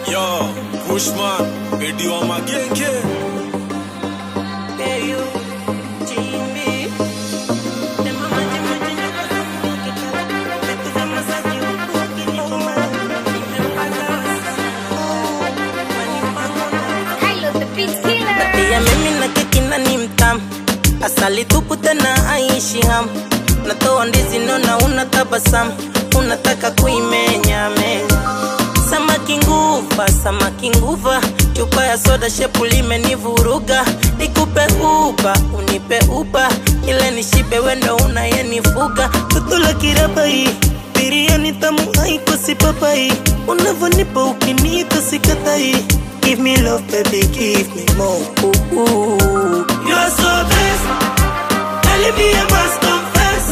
Yo, Bushman, Bedi wa magenge. Pia mimi na keki na ni mtamu, asali tupu tena aishi hamu. Natoa ndizi nona, unatabasamu, unataka kuimenya menya. Samaki nguva, samaki nguva, chupa ya soda shepu limenivuruga. Nikupe uba, unipe uba, ile nishibe wendo unayenifuga. Tutula kirabai, biriani tamu haikosi papai, unavonipa ukiniita sikatai. Give me love baby, give me more. Ooh, ooh. You are so best, telling me I must confess.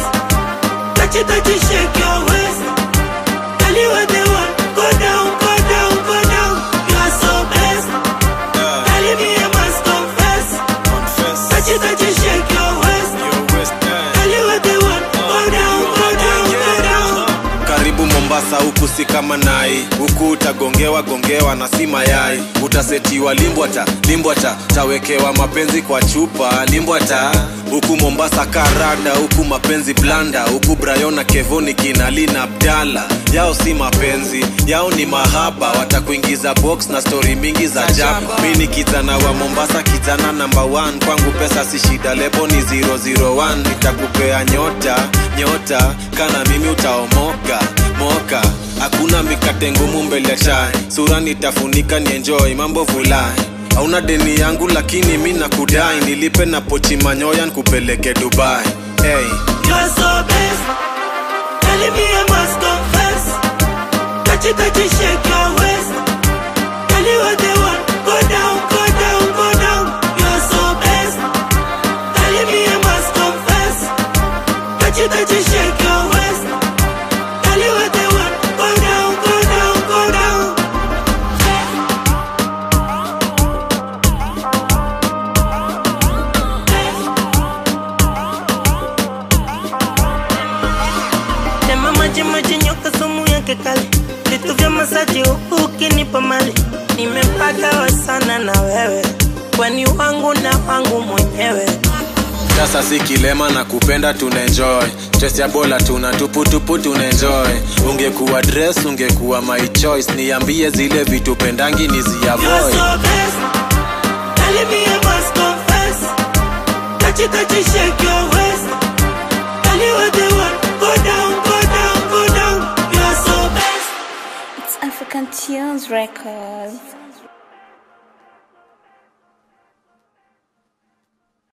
Touch it, touch it, shake your waist. Tell you what they want, go down, go down, go down. You are so best, Yeah, telling me I must confess. confess. Touch it, touch it, shake your waist. Your West End. Tell you what they want, go down, go down, go down. karibu mombasa huku si kama nai huku utagongewa gongewa na si mayai utasetiwa limbwata limbwata tawekewa mapenzi kwa chupa limbwata huku mombasa karada huku mapenzi blanda huku brayona kevoni kinalina abdala yao si mapenzi yao ni mahaba watakuingiza box na stori mingi za jaba mi ni kijana wa mombasa kijana namba 1 kwangu pesa si shida lebo ni 001 nitakupea nyota nyota kana mimi utaomoka moka hakuna mikate ngumu mbele ya chai sura nitafunika ni enjoy mambo vulai hauna deni yangu lakini mi nakudai nilipe na pochi manyoya nkupeleke dubai hey. You are so best, telling me I must confess. Touch it, touch it, shake your waist. Tell you what they want, go down, go down, go down. You are so best, telling me I must confess. Touch it, touch it, shake your waist. Tell you what they want, go down, go down, go down. Tema maji maji nyoka sumu yake kali vitu vya masaji huku ukinipa mali nimepagawa sana na wewe kwani wangu na wangu mwenyewe sasa si kilema na kupenda tunaenjoy stress ya bola tuna tuputupu tunaenjoy ungekuwa dress ungekuwa my choice niambie zile vitu pendangi You are niziavoid so best telling me I must confess touch it touch it shake your waist tell you what they want go down go down go down you are so best It's African Tunes Records.